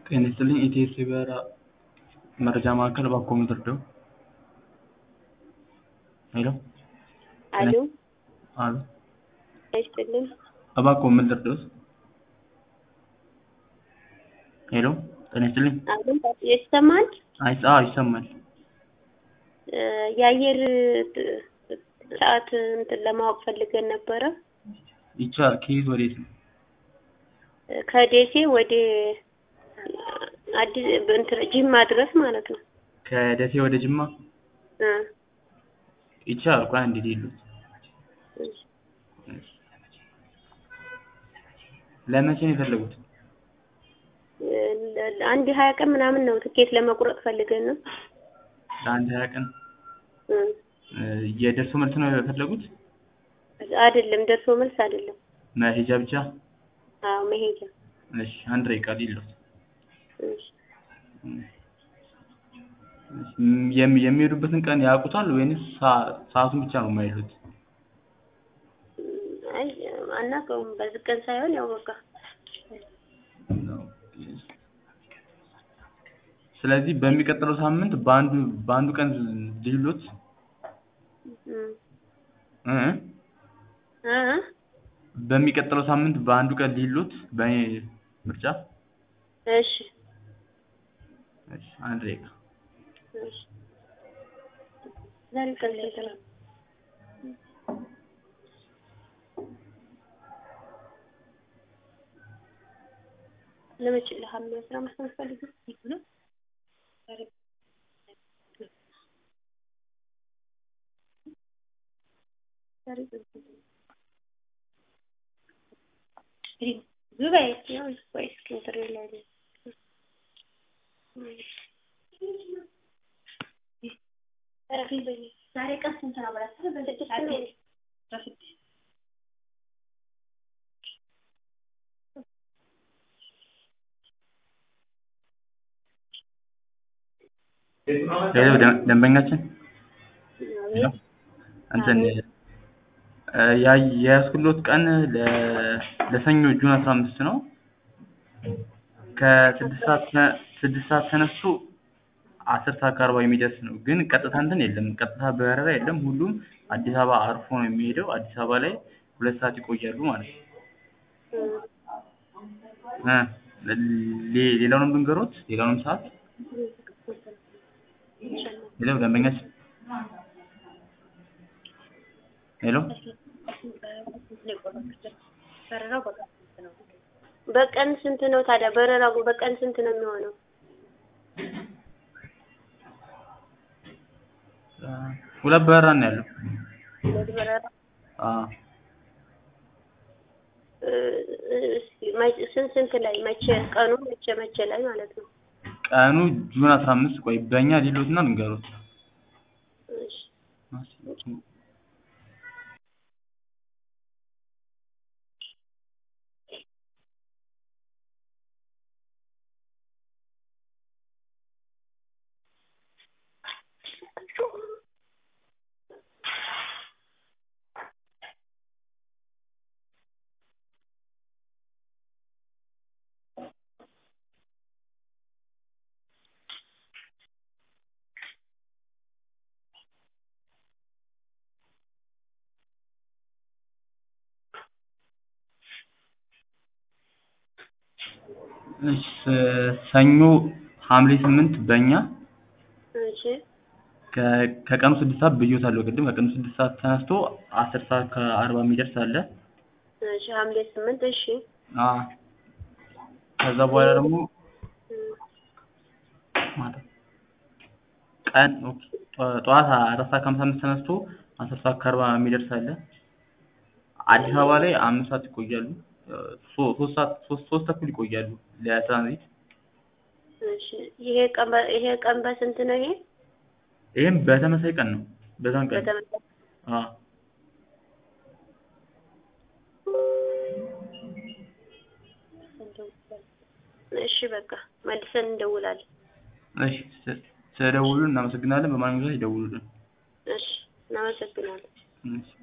ጤና ይስጥልኝ ኢቲኤስ የበረራ መረጃ ማዕከል እባክዎ ምን ልርዳዎ? ሄሎ አሎ አሎ ጤና ይስጥልኝ እባክዎ ምን ልርዳዎት? ሄሎ ጤና ይስጥልኝ አሎ ይሰማል? አይ አዎ ይሰማል። የአየር ሰዓት እንትን ለማወቅ ፈልገን ነበረ። ይቻላል። ከየት ወዴት ነው? ከደሴ ወደ አዲስ እንትን ጅማ ድረስ ማለት ነው። ከደሴ ወደ ጅማ እ ይቻላል። ቆይ አንዴ ልሂድልዎት። ለመቼ ነው የፈለጉት? አንድ ሀያ ቀን ምናምን ነው ትኬት ለመቁረጥ ፈልገን ነው። ለአንድ ሀያ ቀን እ የደርሶ መልስ ነው የፈለጉት? አይደለም ደርሶ መልስ አይደለም። መሄጃ ብቻ? አዎ መሄጃ። እሺ አንድ ደቂቃ ልሂድልዎት። እሺ የሚ የሚሄዱበትን ቀን ያውቁታል ወይንስ ሰዓ- ሰዓቱን ብቻ ነው የማይሉት? አይ አናውቀውም። በዚህ ቀን ሳይሆን ያው በቃ ስለዚህ በሚቀጥለው ሳምንት በአንዱ በአንዱ ቀን ልሂድልዎት? እ እ እ እ በሚቀጥለው ሳምንት በአንዱ ቀን ልሂድልዎት በእኔ ምርጫ? እሺ እሺ አንድ ደቂቃ እሺ ዛሬ ቀን ስንት ነው? ለመቼ ለሐምሌ አስራ አምስት ነው የምትፈልጊው? ዛሬ ቀን ስንት ነው? ዙበይ ያው ቆይ እስኪ እንትን ላይ ነኝ። ዛሬ ቀን ስንት ነው ብላችሁ በስድስት ነው? በስድስት ሄሎ ደ- ደንበኛችን ሄሎ እንትን ያ የያዝኩልዎት ቀን ለ ለሰኞ ጁን አስራ አምስት ነው። ከስድስት ሰዓት ተ- ስድስት ሰዓት ተነስቶ አስር ሰዓት ከአርባ የሚደርስ ነው። ግን ቀጥታ እንትን የለም ቀጥታ በረራ የለም። ሁሉም አዲስ አበባ አርፎ ነው የሚሄደው። አዲስ አበባ ላይ ሁለት ሰዓት ይቆያሉ ማለት ነው። እ ሌ- ሌላውንም ልንገሮት? ሌላውንም ሰዓት ሄሎ ደንበኛችን ሄሎ በቀን ስንት ነው ታዲያ በረራው በቀን ስንት ነው የሚሆነው? ሁለት በረራ ነው ያለው። ሁለት በረራ አዎ እ እስኪ መቼ- ስንት ስንት ላይ መቼ ቀኑ መቼ መቼ ላይ ማለት ነው? ቀኑ ጁን አስራ አምስት ቆይ በእኛ ሊሎትና ልንገሮት እሺ እሺ ሰኞ ሐምሌ ስምንት በእኛ እሺ ከ- ከቀኑ ስድስት ሰዓት ብዬዎታለሁ ቅድም ከቀኑ ስድስት ሰዓት ተነስቶ አስር ሰዓት ከአርባ የሚደርስ አለ። እሺ ሐምሌ ስምንት እሺ አዎ ከዛ በኋላ ደግሞ እ ማታ ቀን ኦኬ ጠ- ጠዋት አራት ሰዓት ከሀምሳ አምስት ተነስቶ አስር ሰዓት ከአርባ የሚደርስ አለ። አዲስ አበባ ላይ አምስት ሰዓት ይቆያሉ። ሶ- ሶስት ሰዓት ሶስት ሶስት ተኩል ይቆያሉ ለትራንዚት። እሺ ይሄ ቀን በ- ይሄ ቀን በስንት ነው ይሄ? ይሄም በተመሳሳይ ቀን ነው። በዛን ቀን በተመሳሳይ አዎ እሺ በቃ መልሰን እንደውላለን። እሺ ስ- ስለደወሉልን እናመሰግናለን። በማንኛውም ሰዓት ይደውሉልን። እሺ እናመሰግናለን። እሺ